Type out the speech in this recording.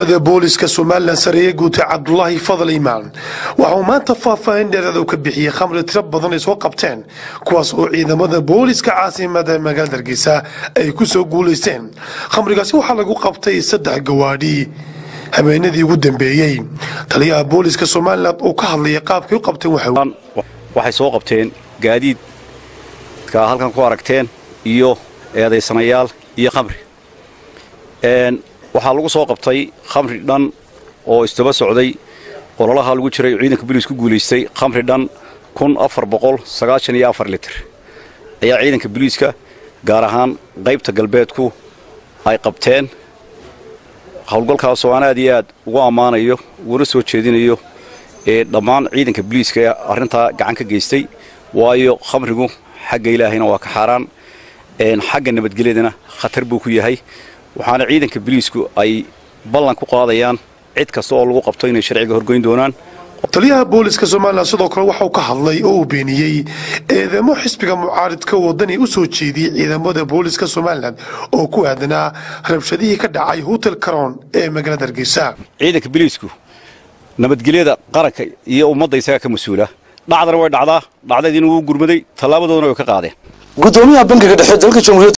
booliska somalilan sareeye guute cabdulaahi fadal imaan waxa uu maanta faahfaahin dheeraad u ka bixiyey khamri tiro badan ay soo qabteen kuwaas oo ciidamada booliska caasimada magaalada hargeysa ay ku soo guulaysteen khamrigaasi waxaa lagu qabtay saddex gawaadhi habeenadii ugu dambeeyey taliyaha booliska somalilan oo ka hadlaya qaabkay u qabteen waxay soo qabteen gaadiidka halkan ku aragteen iyo eedaysanayaal iyo khamri waxaa lagu soo qabtay khamri dhan oo isdaba socday ololaha lagu jiray ciidanka booliis ku guulaystay khamri dhan kun afar boqol sagaashan iyo afar litir ayaa ciidanka booliiska gaar ahaan qaybta galbeedku ay qabteen howlgalkaasoo aan aad iyo aad ugu ammaanayo uguna soo jeedinayo ee dhammaan ciidanka booliiska ee arrintaa gacan ka geystay waayo khamrigu xagga ilaahayna waa ka xaaraan xagga nabadgelyadana khatar buu ku yahay waxaana ciidanka boliisku ay ballan ku qaadayaan cid kasta oo lagu qabto inay sharciga horgoyn doonaan taliyaha booliska somalilan sidoo kale waxauu ka hadlay oo uu beeniyey eedamo xisbiga mucaaridka wadani u soo jeediyey ciidamada booliska somalilan oo ku aadanaa rabshadihii ka dhacay hotel caron ee magaalada hargeysa ciidanka boliisku nabadgelyada qaranka iyo ummadda isagaa ka mas-uula dhacdana way dhacdaa dhacdadiina wuu gurmaday tallaabadoodana way ka qaadeen gudoomiyaha bankiga dhexe dalka jamhuuriyadda